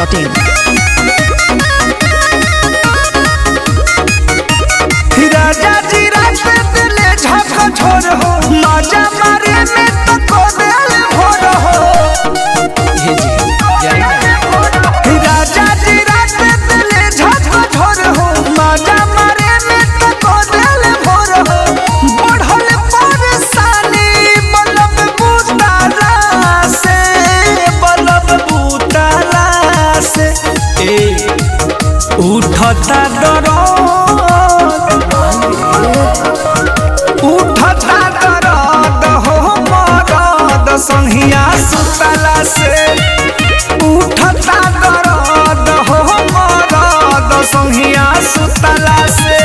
biharmasti.in राजा जी रात दिले झक झोर हो मजा मारे में तो को दिल भोर हो राजा जी रात दिले झक झोर हो मजा मारे में तो को दिल भोर हो बढ़ल परेशानी बलब बुताला से बलब बुताला से ए उठता दरद उठता दरद हो मरद संहिया सुतला से उठता दरद हो मरद संहिया सुतला से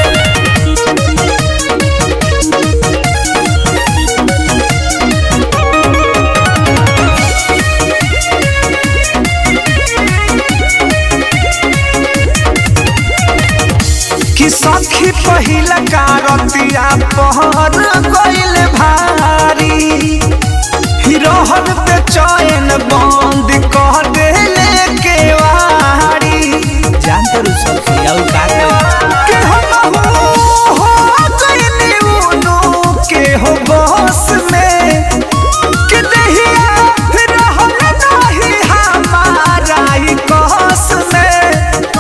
कि सखी पहिला कारतिया पहर गइल भारी हिरोहन पे चैन बंद कह देले केवारी जानते रहो सखी और का के हम हो गइनी उनु के हो बस में कि दहिया रहल नाही हमारा ही कस में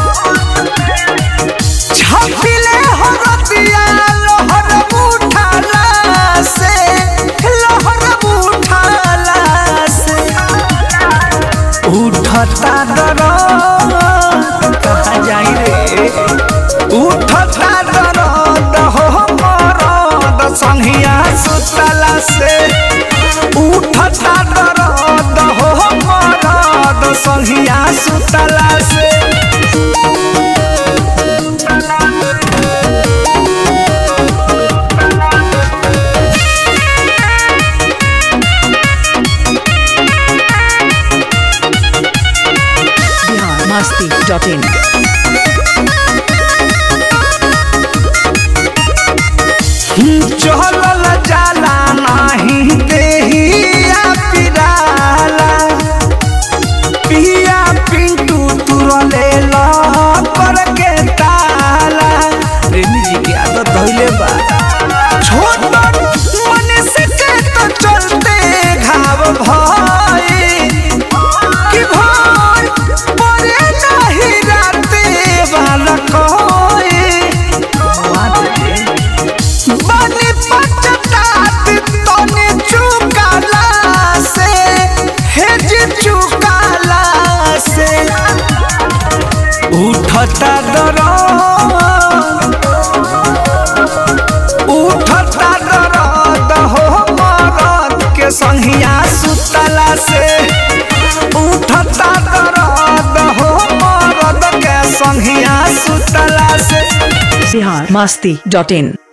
छपिले हरतिया लहर उठाला से लहर उठाला से उठता दरद कहाँ जाई रे उठता दरद हो मरद संहिया सुतला से उठता दरद हो मरद संहिया सुतला से biharmasti.in चहलल जाला नाही देहिया पिराला पिया पिंटू तुरले पर के ताला प्रेमी जी की आदत धइले बा छोट मनुष्य के तो चलते घाव भाई कि भाई परे नहीं राते वाला कोई बनी पचतात तने चुकाला से हेज चुकाला से उठता दरद उठता दरद हो मरद के संहिया सुतला से उठता दरद हो मरद के संहिया सुतला से biharmasti.in